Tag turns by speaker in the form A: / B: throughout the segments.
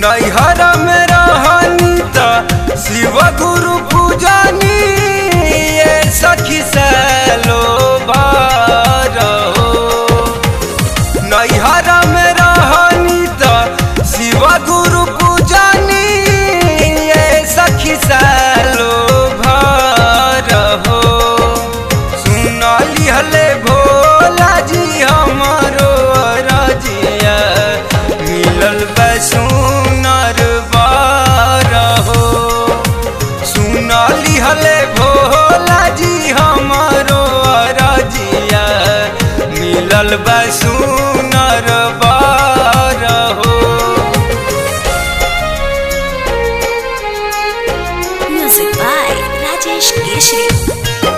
A: नैहर में रहनी त शिव गुरु पूजनी ये सखी सलो बारो नैहर में रहनी त शिव गुरु पूजनी ये सखी सलो भर हो सुनली हले भोला जी हमरो रजिया मिलल बैसुनर बार हो सुनली हले भोला जी हमरो रजिया मिलल बैसुनर बार हो
B: Music by Rajesh Keshri.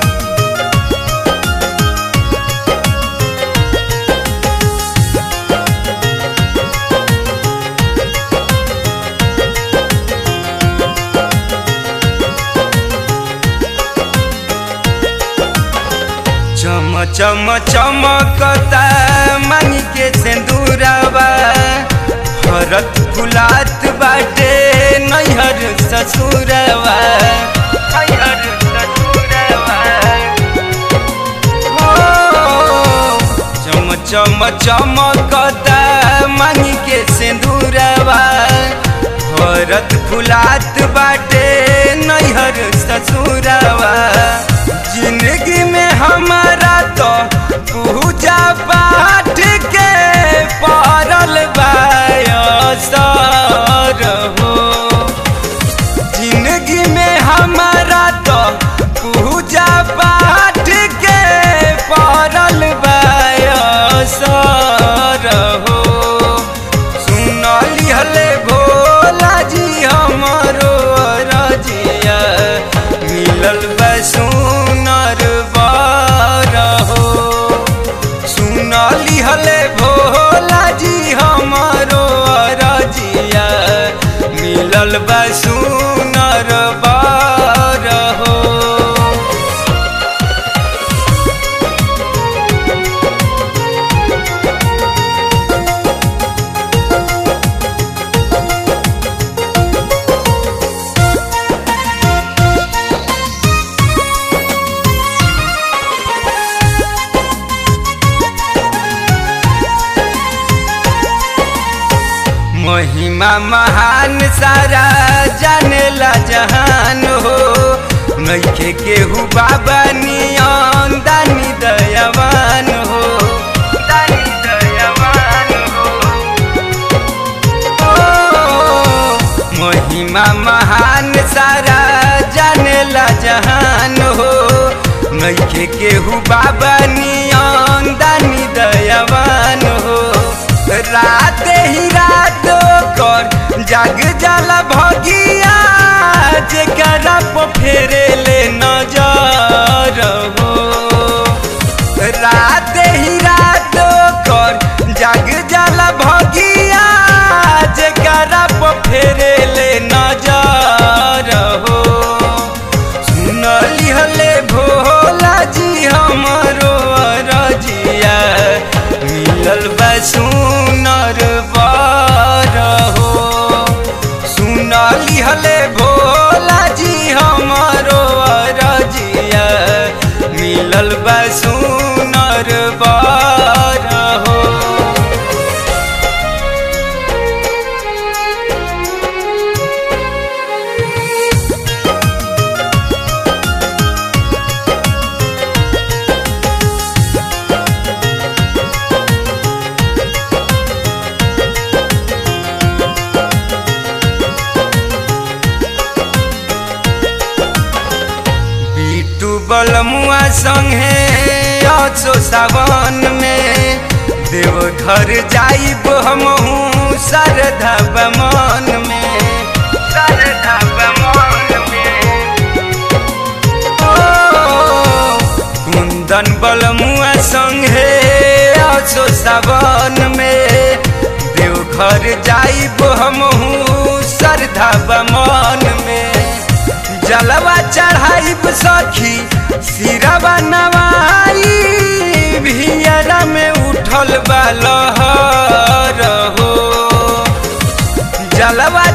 A: चम चम चमकता मनी के सिंदूरवा भरत फुलात बाटे नैहर ससुरवा नैहर ससुरवा हो चम चम चमकता मनी के सिंदूरवा भरत फुलात बाटे नैहर ससुरवा जिंदगी में हमारा तो पूजा पाठ के पड़ल बायसर हो जिंदगी में हमारा तो पूजा पाठ के पड़ल बायसर हो सुनली हले भोला जी हमरो रजिया मिलल बैसुनर बार हो सुनली हले भोला जी हमरो रजिया मिलल बैसुनर बार हो महिमा महान सारा जानेला जहान हो नैखे केहू बाबा नियन दानी दयावान हो दानी दयावान हो ओ, महिमा महान सारा जानेला जहान हो नैखे केहू बाबा नियन दानी दयावान हो रात ही रात कर जाग जाला भगिया जेकरा पे फेरे ले नजर हो रात ही रात कर जाग जाला भगिया जेकरा पे फेरे ले नजर हो सुनली हले भोला जी हमरो रजिया मिलल बैसुनर बार हो सुनली हले भोला जी हमरो रजिया मिलल बैसुनर बार हो बिट्टू बलमुआ संगे अचो सावन में देवघर जाइब हमहू श्रद्धा बमन में श्रद्धा बमन में ओ, कुंदन बलमुआ संगे अचो सावन में देवघर जाइब हमहू श्रद्धा बमन में जलवा चढ़ाइब सखी सिरवा नवाई भियरा में उठल बा लहर हो जलवा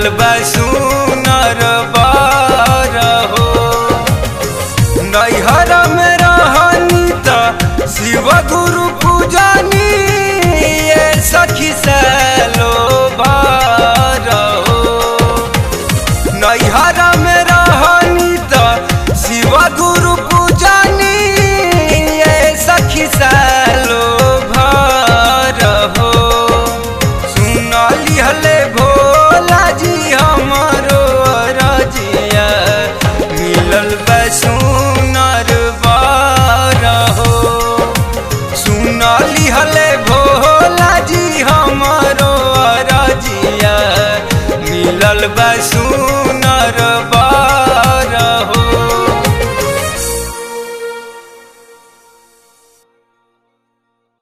A: बा सुनर बर हो नैहर में रहनी त शिव गुरु पूजनी ये सखी सालो